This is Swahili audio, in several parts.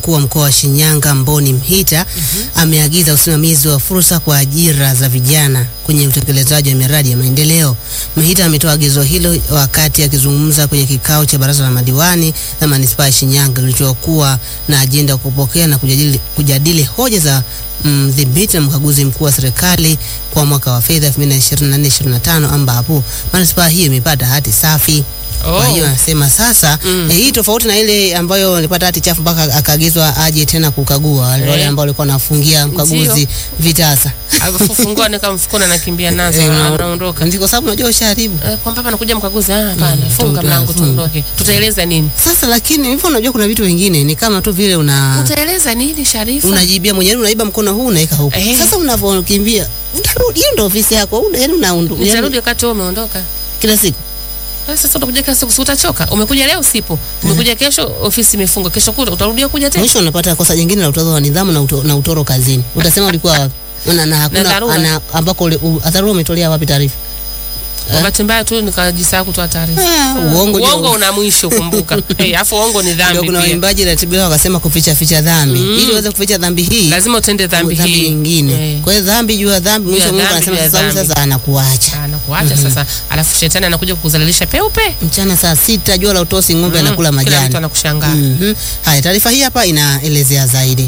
Mkuu wa mkoa wa Shinyanga Mboni Mhita ameagiza usimamizi wa fursa kwa ajira za vijana kwenye utekelezaji wa miradi ya maendeleo. Mhita ametoa agizo hilo wakati akizungumza kwenye kikao cha baraza la madiwani la manispaa ya Shinyanga kilichokuwa na ajenda ya kupokea na kujadili, kujadili hoja za mdhibiti na mkaguzi mkuu wa serikali kwa mwaka wa fedha 2024/2025 ambapo manispaa hiyo imepata hati safi. Kwa hiyo anasema sasa Mm. eh, hii tofauti na ile ambayo alipata hati chafu mpaka akaagizwa aje tena kukagua wale wale Eh. ambao walikuwa wanafungia mkaguzi Ndio. vitasa. Alifungua nika mfukoni anakimbia nazo Eh, una- anaondoka. Ndio kwa sababu unajua ushaharibu. Eh, Kwa hapa anakuja mkaguzi, ah hapana, Mm, funga funga, mlango funga. tuondoke. Tutaeleza nini? Sasa lakini hivyo unajua kuna vitu vingine ni kama tu vile una Utaeleza nini Sharifa? unajibia mwenyewe unaiba mkono huu unaweka huko. Eh. Sasa unavyokimbia utarudi, hiyo ndio ofisi yako. Una yaani unaundu. Utarudi yaani wakati wewe umeondoka. kila siku. Eh, Sasa utakuja kila siku, si utachoka. Umekuja leo sipo. Umekuja kesho ofisi imefungwa. Kesho kuta utarudia kuja tena. Mwisho unapata kosa jingine la utozo wa nidhamu na, uto, na utoro kazini. Utasema ulikuwa wapi? Na, na hakuna dharura. ana, ambako ule- u- dharura umetolea wapi taarifa? Kwa bahati mbaya tu nikajisahau kutoa taarifa. Ah, uongo juu. Uongo una mwisho kumbuka. Eh, Alafu uongo ni Ndio dhambi kuna pia. waimbaji ratibiwa wakasema kuficha ficha dhambi. Mm. Ili uweze kuficha dhambi hii Lazima utende dhambi dhambi hii. nyingine. Eh. Kwa hiyo dhambi juu ya dhambi, Juu ya mwisho Mungu dhambi, anasema juu ya sasa huyu dhambi. sasa anakuacha. Anakuacha sasa. Alafu shetani anakuja kukuzalilisha peupe. Mchana saa sita jua la utosi ng'ombe Mm, anakula Kila majani. mtu anakushangaa. Mhm. Haya, taarifa hii hapa inaelezea zaidi.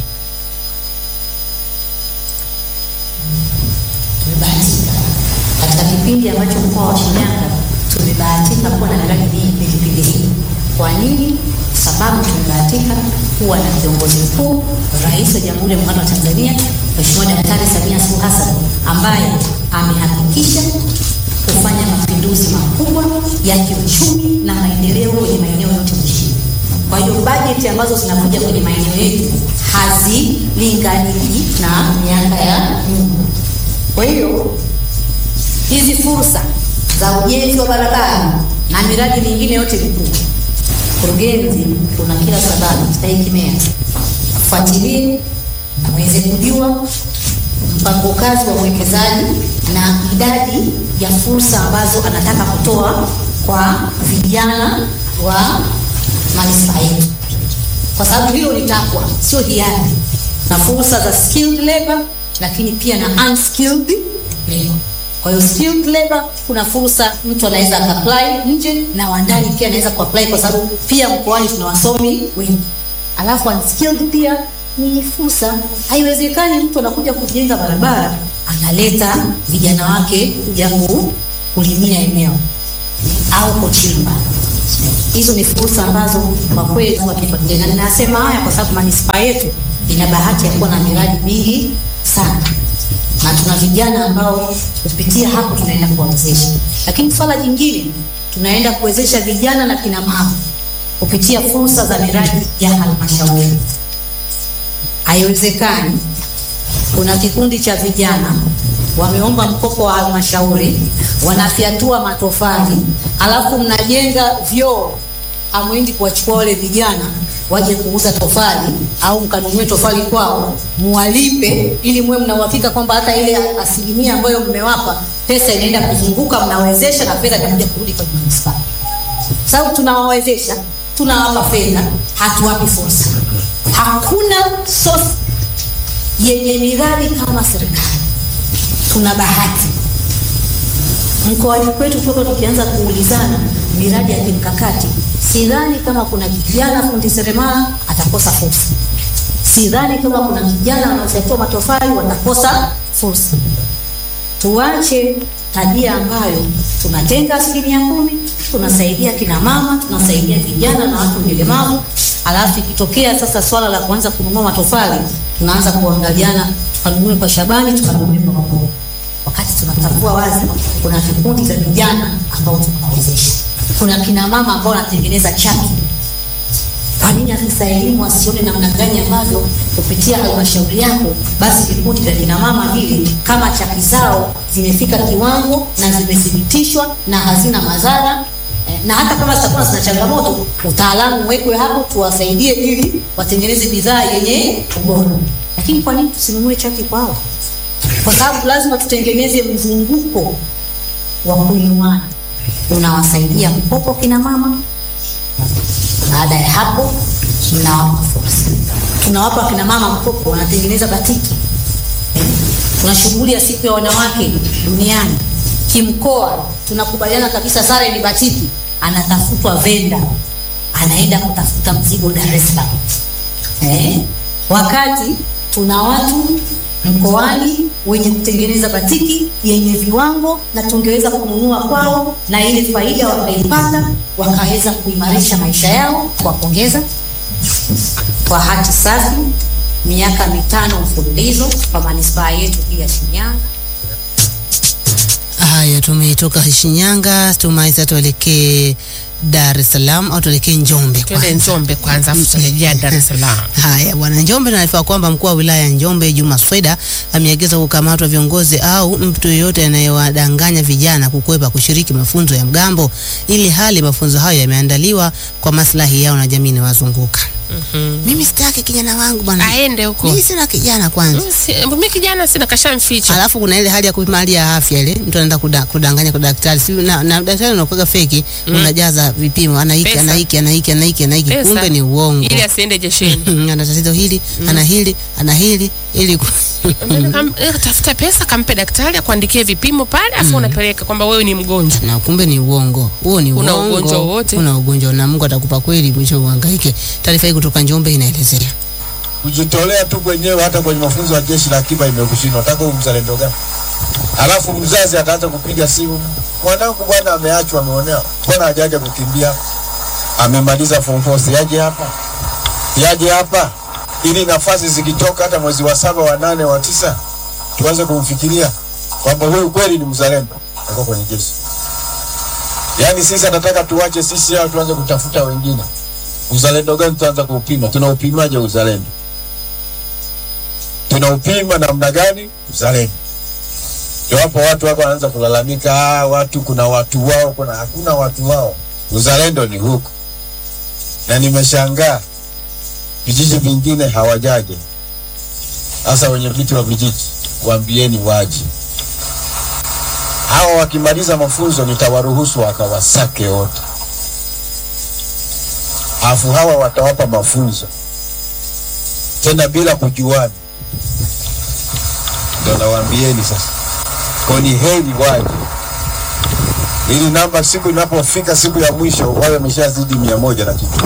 tumebahatika katika kipindi ambacho mkoa wa Shinyanga tumebahatika kuwa na miradi mingi kwenye kipindi hiki. Kwa nini? Kwa sababu tumebahatika kuwa na kiongozi mkuu, Rais wa Jamhuri ya Muungano wa Tanzania, Mheshimiwa Daktari Samia Suluhu Hassan ambaye amehakikisha kufanya mapinduzi makubwa ya kiuchumi na maendeleo kwenye maeneo yote nchini. Kwa hiyo bajeti ambazo zinakuja kwenye maeneo yetu hazilinganiki na miaka ya nyuma. Kwa hiyo hizi fursa za ujenzi wa barabara na miradi mingine yote mikubwa, mkurugenzi, kuna kila sababu stahiki meya fuatilie mweze kujua mpango kazi wa uwekezaji na idadi ya fursa ambazo anataka kutoa kwa vijana wa manispaa yetu, kwa sababu hilo ni takwa, sio hiari, na fursa za skilled labor, lakini pia na unskilled labor. Kwa hiyo skilled labor, kuna fursa mtu anaweza apply nje na wa ndani pia anaweza kuapply, kwa sababu pia mkoani tuna wasomi wengi. Alafu unskilled pia ni fursa. Haiwezekani mtu anakuja kujenga barabara analeta vijana wake kuja ku- kulimia eneo au kuchimba. Hizo ni fursa ambazo kwa kweli wakifuatilia, na ninasema haya kwa sababu manispaa yetu ina bahati ya kuwa na miradi mingi sana na tuna vijana ambao kupitia hapo tunaenda kuwawezesha. Lakini swala jingine, tunaenda kuwezesha vijana na kina mama kupitia fursa za miradi ya halmashauri. Haiwezekani kuna kikundi cha vijana wameomba mkopo wa halmashauri, wanafyatua matofali, alafu mnajenga vyoo, hamwendi kuwachukua wale vijana waje kuuza tofali au mkanunue tofali kwao, muwalipe ili muwe mna uhakika kwamba hata ile asilimia ambayo mmewapa pesa inaenda kuzunguka, mnawezesha na fedha inakuja kurudi kwenye manispaa, sababu tunawawezesha, tunawapa fedha, hatuwapi fursa. Hakuna source yenye miradi kama serikali. Tuna bahati mkoani kwetu, toka tukianza kuulizana miradi ya kimkakati, sidhani kama kuna kijana fundi seremala atakosa fursa. Sidhani kama kuna kijana anaofyatua matofali watakosa fursa. Tuache tabia ambayo tunatenga asilimia kumi, tunasaidia kina mama, tunasaidia vijana na watu wenye ulemavu, alafu ikitokea sasa swala la kuanza kununua matofali, tunaanza kuangaliana, tukanunue kwa Shabani, tukanunue kwa Magogo, wakati tunatambua wazi kuna vikundi vya vijana ambao tunawawezesha, kuna kina mama ambao wanatengeneza chaki kwa nini afisa elimu asione namna gani ambavyo kupitia halmashauri yako basi vikundi vya kina mama vile kama chaki zao zimefika kiwango na zimethibitishwa na hazina madhara eh, na hata kama zitakuwa zina changamoto, utaalamu uwekwe hapo tuwasaidie ili watengeneze bidhaa yenye ubora. Lakini kwa nini tusinunue chaki kwao? Kwa sababu lazima tutengeneze mzunguko wa kuinuana, unawasaidia mkopo kina mama baada ya hapo mnawapa fursa. tunawapa kina mama mkopo, wanatengeneza batiki eh. Tuna shughuli ya siku ya wanawake duniani kimkoa, tunakubaliana kabisa, sare ni batiki, anatafutwa venda, anaenda kutafuta mzigo Dar es Salaam eh. Wakati tuna watu mkoani wenye kutengeneza batiki yenye viwango na tungeweza kununua kwao na ile faida wakaipata wakaweza kuimarisha maisha yao. Kuwapongeza kwa hati safi, miaka mitano mfululizo kwa manispaa yetu hii ya Shinyanga. Haya, tumetoka Shinyanga, tumaiza tuelekee Dar es Salaam au tuelekee Njombe Twende kwanza. Njombe kwanza, afu tutarejea Dar es Salaam. Haya bwana, Njombe naarifiwa kwamba mkuu wa wilaya ya Njombe Juma Sweda ameagiza kukamatwa viongozi au mtu yeyote anayewadanganya vijana kukwepa kushiriki mafunzo ya mgambo, ili hali mafunzo hayo yameandaliwa kwa maslahi yao na jamii inayowazunguka. Mimi sitaki kijana wangu bwana, Aende huko. mimi sina kijana kwanza. Mm, si- Mimi kijana sina kashamficha. Alafu kuna ile hali ya kupima hali ya afya ile, mtu anaenda kuda, kudanganya kwa daktari si, na, na daktari unakuwa feki unajaza vipimo, ana hiki Pesa. ana hiki ana hiki ana hiki ana hiki, Pesa. kumbe ni uongo. Ili asiende jeshini. ana tatizo hili ana hili ana hili ili ku- Mbona kam- eh, tafuta pesa kampe daktari akuandikie vipimo pale afu unapeleka kwamba wewe ni mgonjwa. na kumbe ni uongo. Huo ni Una uongo. ugonjwa wowote? Una ugonjwa na Mungu atakupa kweli, mwisho uhangaike. Taarifa hii kutoka Njombe inaelezea. kujitolea tu kwenyewe hata kwenye mafunzo ya jeshi la akiba imekushindwa, nataka huyu mzalendo gani? Alafu mzazi ataanza kupiga simu, mwanangu bwana ameachwa, ameonewa, mbona hajaja kukimbia? Amemaliza form four, si yaje hapa, yaje hapa, ili nafasi zikitoka hata mwezi wa saba, wa nane, wa tisa, tuanze kumfikiria kwamba huyu kweli ni mzalendo, ako kwenye jeshi. Yaani sisi anataka tuwache sisi hao, tuanze kutafuta wengine. Uzalendo gani tutaanza kuupima? Tunaupimaje uzalendo? tunaupima namna gani uzalendo? Ndio hapo watu wako wanaanza kulalamika, ah, watu kuna watu wao, kuna hakuna watu wao. Uzalendo ni huku, na nimeshangaa vijiji vingine hawajaje. Sasa wenye viti wa vijiji waambieni waje. Hawa wakimaliza mafunzo nitawaruhusu wakawasake wote, alafu hawa watawapa mafunzo tena bila kujuana ndo nawaambieni sasa, kwa ni heri waje, ili namba siku inapofika siku ya mwisho wawe wameshazidi mia moja na kitu.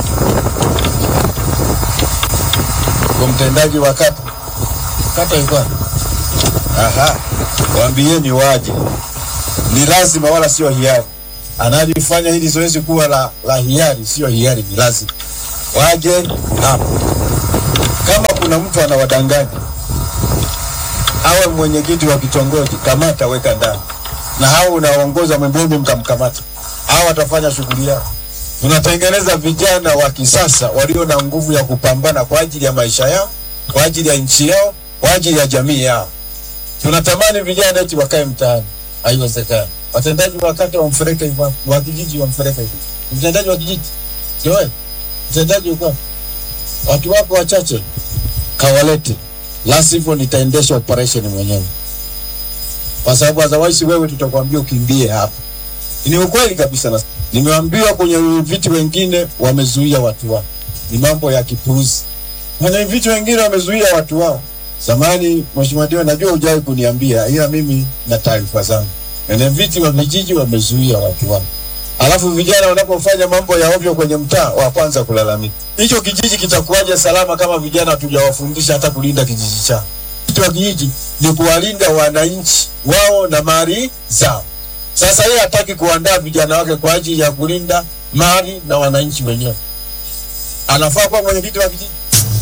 Kwa mtendaji wa kata kata ilikuwa aha, waambieni waje, ni lazima, wala sio hiari. Analifanya hili zoezi kuwa la, la hiari, sio hiari, ni lazima waje hapo. Kama kuna mtu anawadanganya awe mwenyekiti wa kitongoji, kamata, weka ndani, na hao unaongoza mwembeni, mkamkamata, hao watafanya shughuli yao. Tunatengeneza vijana wa kisasa walio na nguvu ya kupambana kwa ajili ya maisha yao, kwa ajili ya nchi yao, kwa ajili ya jamii yao. Tunatamani vijana eti wakae mtaani, haiwezekani. Watendaji wa kata wamfereke hivyo, wa kijiji wamfereke hivyo, mtendaji wa kijiji sio wewe, mtendaji uko watu wako wachache, kawalete la sivyo nitaendesha operation mwenyewe, kwa sababu otherwise wewe tutakwambia ukimbie hapa. Ni ukweli kabisa, na nimeambiwa kwenye viti wengine wamezuia watu wao, ni mambo ya kipuuzi. Kwenye viti wengine wamezuia watu wao. Zamani, Mheshimiwa Dio, najua hujawahi kuniambia, ila mimi na taarifa zangu, kwenye viti wa vijiji wamezuia watu wao alafu vijana wanapofanya mambo ya ovyo kwenye mtaa wa kwanza kulalamika. Hicho kijiji kitakuwaje salama kama vijana hatujawafundisha hata kulinda kijiji chao? Kitu wa kijiji ni kuwalinda wananchi wao na mali zao. Sasa yeye hataki kuandaa vijana wake kwa ajili ya kulinda mali na wananchi wenyewe, anafaa kuwa mwenyekiti wa kijiji.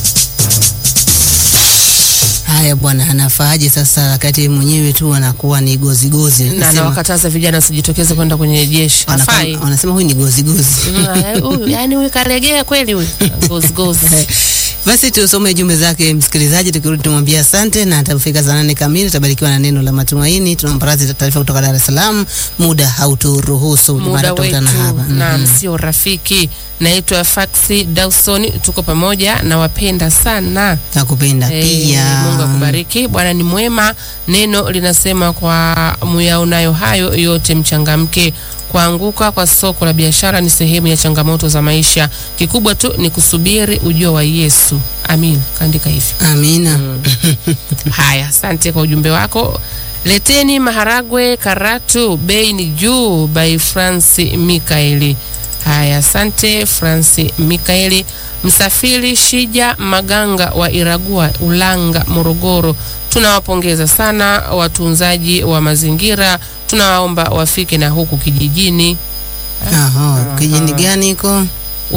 Haya bwana, anafaaje sasa wakati mwenyewe tu anakuwa ni gozi gozi? Na Nasema- nawakataza vijana wasijitokeze kwenda kwenye jeshi. wanaka- Hafai. wanasema huyu ni gozi gozi. Mm, ah, huyu, Yaani huyu karegea kweli huyu. Gozi gozi. Basi tusome jumbe zake msikilizaji, tukirudi tumwambia asante, na atafika saa nane kamili tutabarikiwa na neno la matumaini. Tunampa radhi taarifa kutoka Dar es Salaam, muda hauturuhusu, muda Mara tutakutana wetu hapa. na Mhm. sio rafiki. Naitwa Faxi Dawson, tuko pamoja, nawapenda sana. Nakupenda Eh, pia. Mungu akubariki. Bwana ni mwema. Neno linasema kwa muyaonayo hayo yote mchangamke. Kuanguka kwa soko la biashara ni sehemu ya changamoto za maisha. Kikubwa tu ni kusubiri ujio wa Yesu. Amin, kaandika hivyo. Amina. Haya, asante kwa ujumbe wako. Leteni maharagwe Karatu, bei ni juu, by Franci Mikaeli. Haya, asante Franci Mikaeli. Msafiri Shija Maganga wa Iragua, Ulanga, Morogoro, tunawapongeza sana watunzaji wa mazingira, tunawaomba wafike na huku kijijini Aha, kijini gani iko?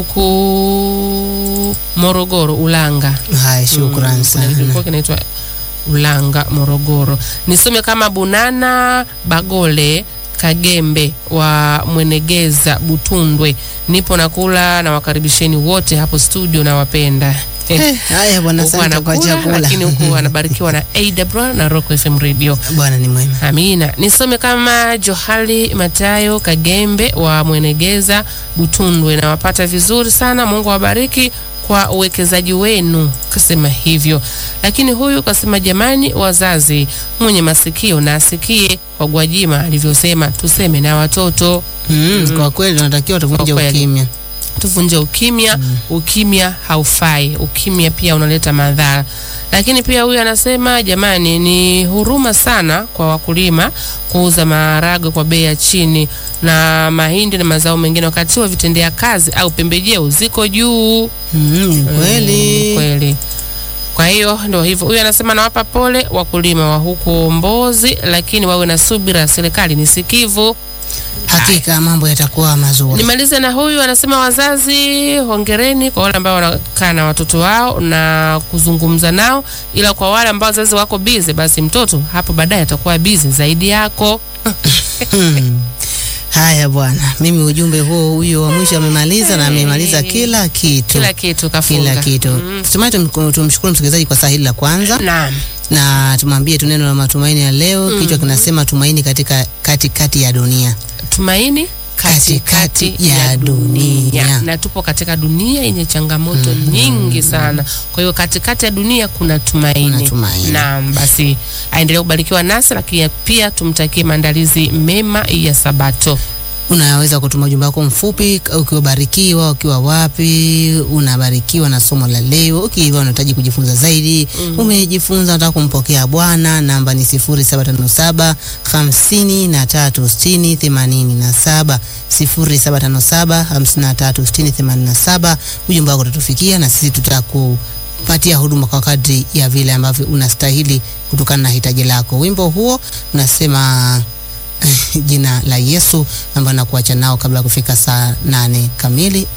huku Morogoro, Ulanga. Haya, shukrani Kuna sana. kilikuwa kinaitwa Ulanga, Morogoro. Nisome kama Bunana Bagole Kagembe wa Mwenegeza Butundwe, nipo nakula na wakaribisheni wote hapo studio, nawapenda. Eh, Haya bwana, Huku asante kwa anakula, chakula. lakini huku anabarikiwa na AWR na Rock FM Radio. Bwana ni mwema. Amina. Nisome kama Johali Matayo Kagembe wa Mwenegeza Butundwe, nawapata vizuri sana. Mungu awabariki kwa uwekezaji wenu, kasema hivyo. Lakini huyu kasema, jamani, wazazi, mwenye masikio na asikie kwa Gwajima alivyosema, tuseme na watoto Mm, Kwa kweli tunatakiwa tuvunje Kwa kweli. ukimya. tuvunje ukimya. Ukimya haufai, ukimya pia unaleta madhara. Lakini pia huyu anasema jamani, ni huruma sana kwa wakulima kuuza maharagwe kwa bei ya chini na mahindi na mazao mengine, wakati wa vitendea kazi au pembejeo ziko juu. Mm, ni kweli. Mm, kweli. Kwa hiyo ndio hivyo. Huyu anasema nawapa pole wakulima wa huko Mbozi, lakini wawe na subira, serikali ni sikivu. Hakika mambo yatakuwa mazuri. Nimalize na huyu anasema, wazazi hongereni kwa wale ambao wanakaa na watoto wao na kuzungumza nao, ila kwa wale ambao wazazi wako bize, basi mtoto hapo baadaye atakuwa bize zaidi yako. Hmm. Haya bwana, mimi ujumbe huo huyo wa mwisho amemaliza na amemaliza kila kitu. Kila kitu kafunga. Kila kitu. Mm. Tumai tum- tumshukuru msikilizaji kwa saa hili la kwanza Naam. na tumwambie tu neno la matumaini ya leo. Kichwa kinasema tumaini katika katikati ya dunia. Tumaini Katikati ya dunia. na tupo katika dunia yenye changamoto nyingi sana. Kwa hiyo katikati ya dunia kuna tumaini. Kuna tumaini. Naam, basi aendelee kubarikiwa nasi, lakini pia tumtakie maandalizi mema ya Sabato. Unaweza kutuma ujumbe wako mfupi ukiwabarikiwa, ukiwa wapi unabarikiwa na somo la leo, ukiwa unahitaji kujifunza zaidi, umejifunza unataka kumpokea Bwana, namba ni 0757 53 60 87 0757 53 60 87. Ujumbe wako utatufikia na sisi tutakupatia huduma kwa kadri ya vile ambavyo unastahili kutokana na hitaji lako. Wimbo huo unasema jina la Yesu ambayo nakuacha nao kabla ya kufika saa nane kamili